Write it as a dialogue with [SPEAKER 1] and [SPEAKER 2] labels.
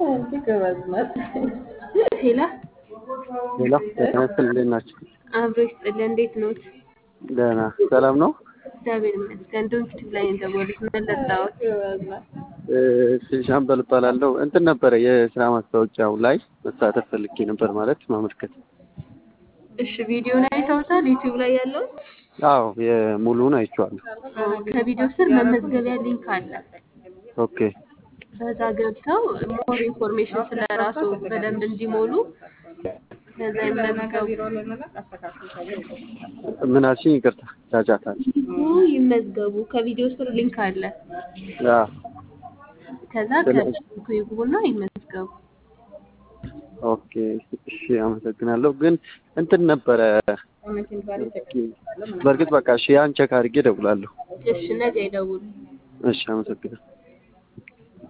[SPEAKER 1] ሄላ
[SPEAKER 2] ሌላ ጤና ይስጥልኝ እንዴት ናቸው?
[SPEAKER 1] አብሮ ይስጥልህ። እንዴት ኖት?
[SPEAKER 2] ደህና ሰላም ነው።
[SPEAKER 1] እግዚአብሔር ይመስገን። ዶንኪቲቭ ላይ እንደወሉት መለጣዎት
[SPEAKER 2] ሻምበል እባላለሁ። እንትን ነበረ የስራ ማስታወቂያው ላይ መሳተፍ ፈልጌ ነበር ማለት ማመልከት።
[SPEAKER 1] እሺ፣ ቪዲዮን አይተውታል? ዩቲዩብ ላይ ያለው
[SPEAKER 2] አዎ የሙሉውን አይቼዋለሁ።
[SPEAKER 1] ከቪዲዮ ስር መመዝገቢያ ሊንክ አለ።
[SPEAKER 2] ኦኬ
[SPEAKER 1] በዛ ገብተው ሞር ኢንፎርሜሽን ስለ ራሱ በደንብ እንዲሞሉ ከዛ ይመዝገቡ።
[SPEAKER 2] ምን አልሽኝ? ይቅርታ ጫጫታል።
[SPEAKER 1] ይመዝገቡ። ከቪዲዮ ስር ሊንክ አለ።
[SPEAKER 2] አዎ
[SPEAKER 1] ከዛ ከሊንኩ ይግቡና ይመዝገቡ።
[SPEAKER 2] ኦኬ እሺ አመሰግናለሁ። ግን እንትን ነበረ በእርግጥ በቃ እሺ ያን ቼክ አድርጌ እደውላለሁ።
[SPEAKER 1] እሺ፣ ነገ ይደውሉ።
[SPEAKER 2] እሺ አመሰግናለሁ።